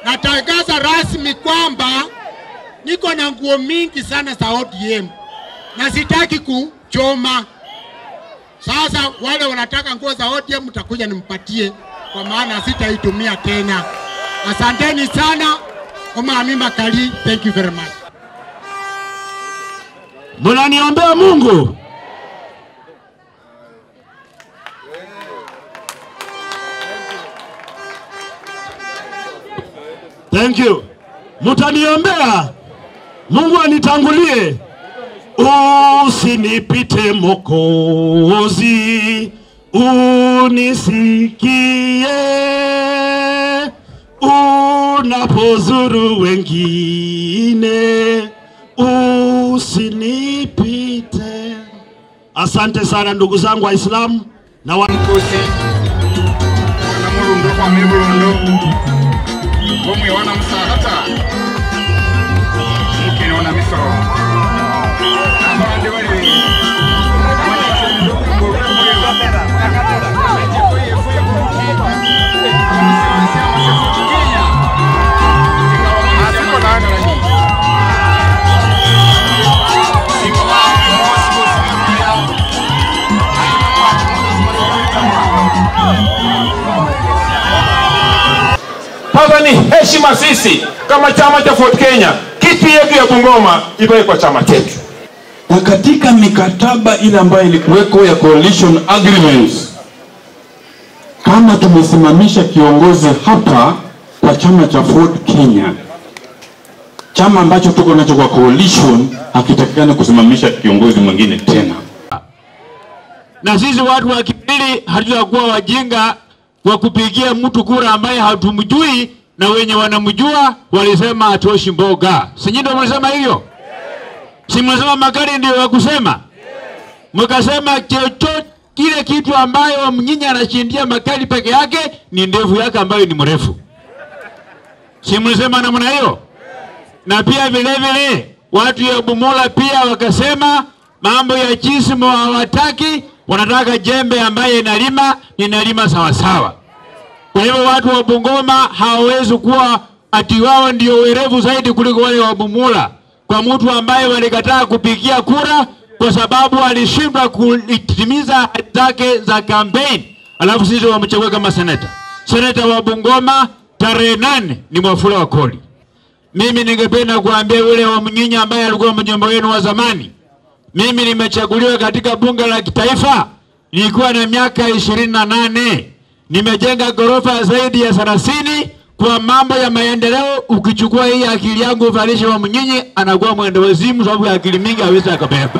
natangaza rasmi kwamba niko na nguo mingi sana za ODM na sitaki kuchoma. Sasa wale wanataka nguo za ODM mtakuja nimpatie, kwa maana sitaitumia tena. Asanteni sana. Omami Makali, thank you very much. Mnaniombea Mungu? Thank you. Mtaniombea Mungu anitangulie, usinipite Mokozi, unisikie unapozuru wengine, usinipite. Asante sana ndugu zangu Waislamu na wa mkusi wana murundo kwa mirundo gomwe wana musahata mukene wana misoro abandi bali Asiko nani Sasa ni heshima sisi kama chama cha Ford Kenya, kiti yetu ya Bungoma iwe kwa chama chetu. na katika mikataba ile ambayo ilikuweko ya coalition agreements, kama tumesimamisha kiongozi hapa kwa chama cha Ford Kenya, chama ambacho tuko nacho kwa coalition, hakitakikani kusimamisha kiongozi mwingine tena. na sisi watu wa Kibili hatutakuwa wajinga wa kupigia mtu kura ambaye hatumjui, na wenye wanamjua walisema atoshi mboga. Si nyinyi ndio mlisema hivyo? Si mlisema Makari ndio wa kusema? Mkasema chochote kile kitu ambayo mnyinyi anashindia Makari peke yake ni ndevu yake ambayo ni mrefu. Si mlisema namna hiyo? na pia vile vile watu ya Bumula pia wakasema mambo ya chismo hawataki, wanataka jembe ambaye inalima inalima sawasawa. Kwa hivyo watu wa Bungoma hawawezi kuwa ati wao ndio werevu zaidi kuliko wale wa Bumula, kwa mtu ambaye walikataa kupigia kura kwa sababu alishindwa kutimiza ahadi zake za kampeni, alafu sisi wamchagua kama seneta. Seneta wa Bungoma tarehe nane ni Mwafula wa Koli. Mimi ningependa kuambia yule wa Mnyinyi ambaye alikuwa mjomba wenu wa zamani, mimi nimechaguliwa katika bunge la kitaifa nilikuwa na miaka ishirini na nane. Nimejenga ghorofa zaidi ya thelathini kwa mambo ya maendeleo. Ukichukua hii akili yangu uvalishe wa Mnyinyi, anakuwa mwendo wazimu, sababu ya akili mingi hawezi akabeba.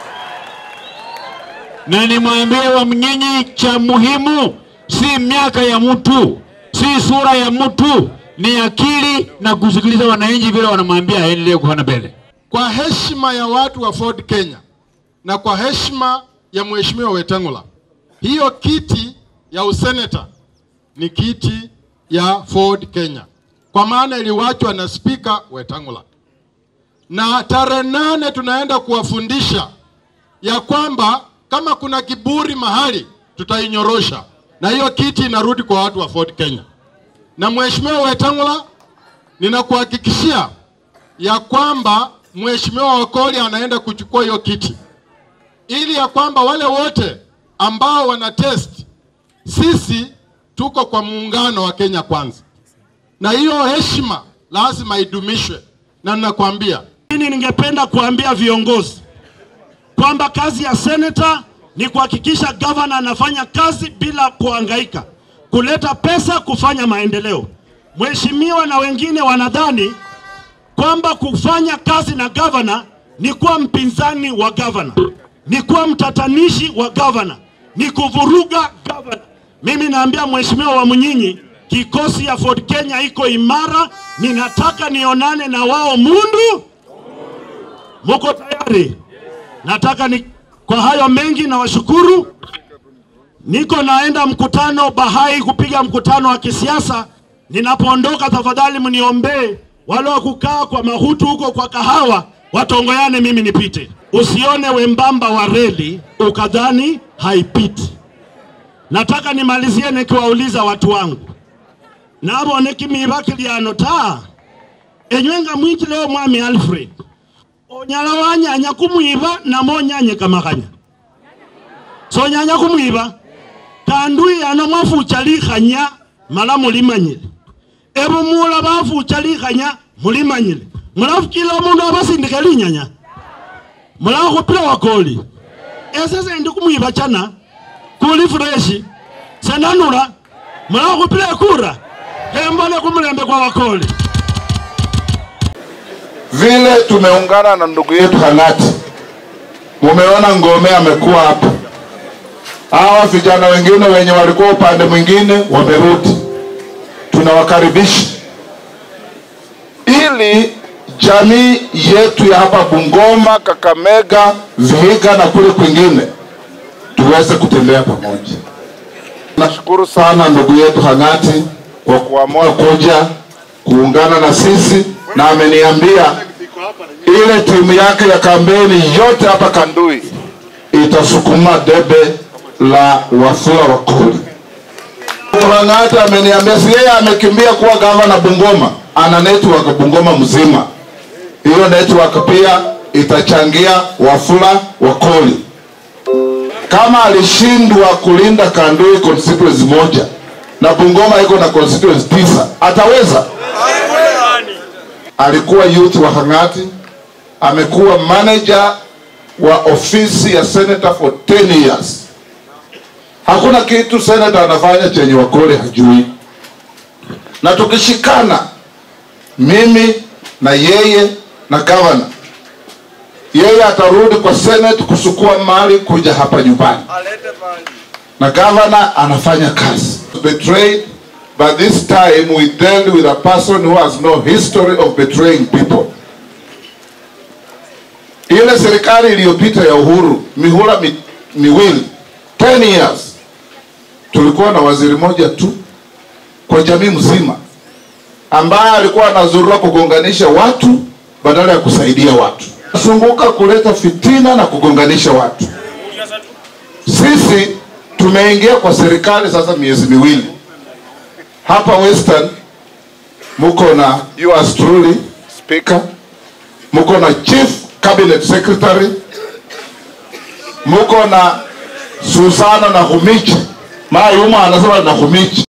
Na nimwambie wa Mnyinyi, cha muhimu si miaka ya mtu, si sura ya mtu, ni akili na kusikiliza wananchi vile wanamwambia aendelee kufanya mbele. Kwa heshima ya watu wa Ford Kenya na kwa heshima ya Mheshimiwa Wetangula, hiyo kiti ya useneta ni kiti ya Ford Kenya, kwa maana iliwachwa na Spika Wetangula, na tarehe nane tunaenda kuwafundisha ya kwamba kama kuna kiburi mahali tutainyorosha, na hiyo kiti inarudi kwa watu wa Ford Kenya. Na Mheshimiwa Wetangula, ninakuhakikishia ya kwamba Mheshimiwa Wakoli anaenda kuchukua hiyo kiti ili ya kwamba wale wote ambao wana test, sisi tuko kwa muungano wa Kenya Kwanza, na hiyo heshima lazima idumishwe, na ninakwambia Lakini ningependa kuambia viongozi kwamba kazi ya seneta ni kuhakikisha gavana anafanya kazi bila kuhangaika, kuleta pesa, kufanya maendeleo. Mheshimiwa na wengine wanadhani kwamba kufanya kazi na gavana ni kuwa mpinzani wa gavana, ni kuwa mtatanishi wa gavana, ni kuvuruga gavana. Mimi naambia Mheshimiwa wa Mnyinyi, kikosi ya Ford Kenya iko imara, ninataka nionane na wao mundu Muko tayari? Nataka ni kwa hayo mengi na washukuru. Niko naenda mkutano Bahai kupiga mkutano wa kisiasa. Ninapoondoka, tafadhali mniombee wale wa kukaa kwa mahutu huko kwa kahawa watongoyane, mimi nipite. Usione wembamba wa reli ukadhani haipiti. Nataka nimalizie nikiwauliza watu wangu, nabone kimiba kiliano ta enywe nga mwikile omwami alfred onyala wanyanya kumwiba namo onyanye kamakhanya sonyanya kumwiba kandui ano mwafucha likhanya mala mulimanyile ebumula bafucha likhanya mulimanyile mulafukila omundu abasindike linyanya mulakhupila wakoli ese sendi kumwiba chana kuli freshi senanula mulakhupila ekura kembole kumulembe kwa wakoli vile tumeungana na ndugu yetu Hang'ati, mumeona Ngome amekuwa hapa. Hawa vijana wengine wenye walikuwa upande mwingine wamerudi, tunawakaribisha ili jamii yetu ya hapa Bungoma, Kakamega, Vihiga na kule kwingine tuweze kutembea pamoja. Nashukuru sana ndugu yetu Hang'ati kwa kuamua kuja kuungana na sisi, na ameniambia ile timu yake ya kampeni yote hapa Kandui itasukuma debe la Wafula Wakoli. Hang'ati ameniambia, si yeye amekimbia kuwa gavana Bungoma, ana network Bungoma mzima. Hiyo network pia itachangia Wafula Wakoli. Kama alishindwa kulinda Kandui constituency moja na Bungoma iko na constituency tisa, ataweza? Alikuwa youth wa Hang'ati, amekuwa manager wa ofisi ya senator for 10 years. Hakuna kitu senator anafanya chenye Wakoli hajui, na tukishikana, mimi na yeye na governor, yeye atarudi kwa senate kusukua mali kuja hapa nyumbani, na governor anafanya kazi. Betrayed, but this time we dealt with a person who has no history of betraying people. Ile serikali iliyopita ya Uhuru mihula mi, miwili 10 years, tulikuwa na waziri moja tu kwa jamii mzima ambaye alikuwa anazurura kugonganisha watu badala ya kusaidia watu, sunguka kuleta fitina na kugonganisha watu. Sisi tumeingia kwa serikali sasa miezi miwili hapa Western, muko na yours truly speaker, muko na chief cabinet secretary, muko na Susana na Humichi, maa yuma anasema na Humichi